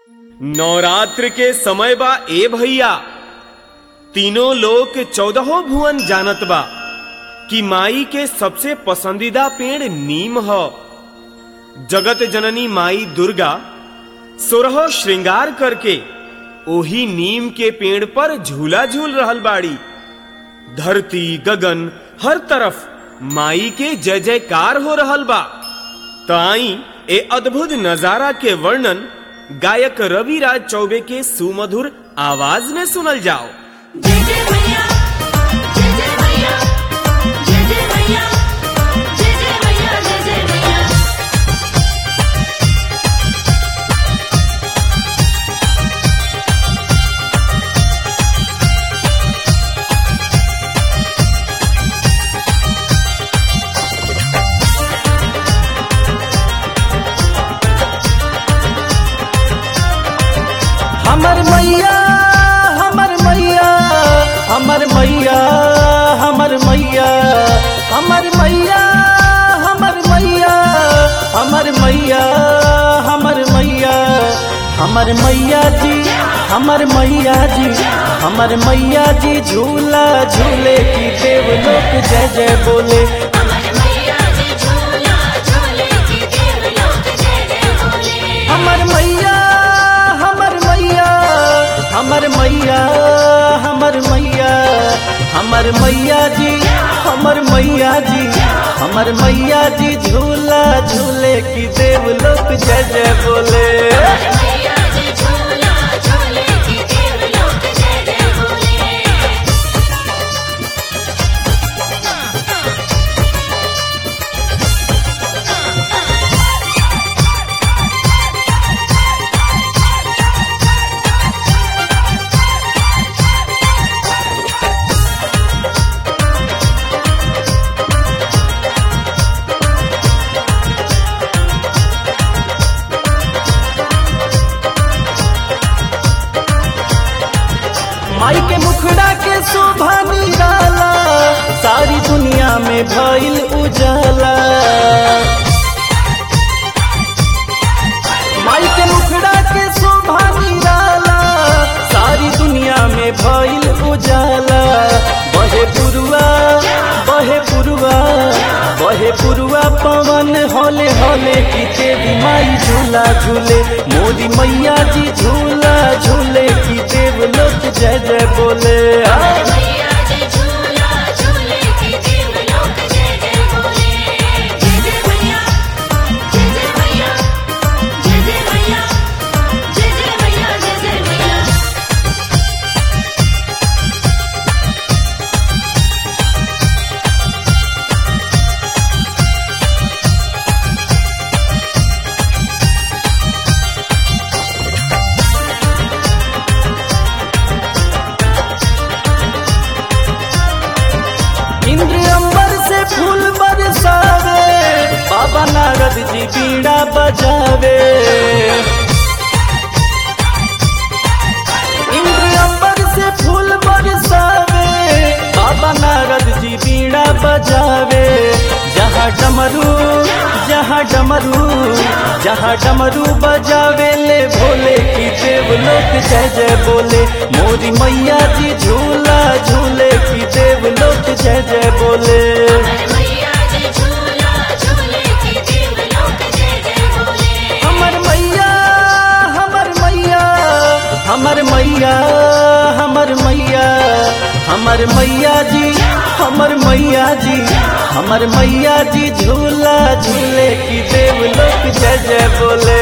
नवरात्र के समय बा ए भैया तीनों लोग के चौदहों भुवन जानत बा कि माई के सबसे पसंदीदा पेड़ नीम ह जगत जननी माई दुर्गा सोरह श्रृंगार करके ओही नीम के पेड़ पर झूला झूल रहल बाड़ी धरती गगन हर तरफ माई के जय जयकार हो रहल बा त आई ए अद्भुत नजारा के वर्णन गायक रवि राज चौबे के सुमधुर आवाज में सुनल जाओ जय जय मैया जय जय मैया जय जय मैया जय जय मैया जय जय मैया हमर मैया हमर मैया हमर मैया हमर मैया हमर मैया हमर मैया हमर मैया हमर मैया हमर मैया जी हमर मैया जी हमर मैया जी झूला झूले की देव लोक जय जय बोले अमर मैया जी झूला झूले की देव लोक जय जय बोले हमर मैया हमर मैया हमर मैया हमर मैया हमर मैया जी हमर मैया जी हमर मैया जी झूला झूले की देव लोक जय जय बोले मैया जी झूला झूले की देव लोक जय जय बोले माई के मुखड़ा के शोभा निराला सारी दुनिया में भइल उजाला माई के मुखड़ा के शोभा निराला सारी दुनिया में भइल उजाला बहे पुरुआ बहे पुरुआ बहे पुरुआ पवन होले होले की देवी माई झूला झूले मोदी मैया जी झूला झूले की देव लोक जय जय बोले आ। मैया जी झूला झूले की देव लोक जय जय बोले जय जय मैया जय जय मैया जय जय मैया जय जय मैया जय जय मैया इंद्र अंबर से फूल बरसावे बाबा नारद जी बीड़ा बजावे इंद्र अंबर से फूल बरसावे बाबा नारद जी बीड़ा बजावे जहाँ डमरू जहाँ डमरू जहाँ डमरू बजावे ले भोले की देव लोक जय जय बोले मोरी मैया जी झूला झूले की देव लोक जय जय बोले मैया जी झूला झूले की देव लोक जय जय बोले हमर मैया हमर मैया हमर मैया हमर मैया हमर मैया जी हमर मैया जी हमर मैया जी झूला झूले की देव लोक जय जय बोले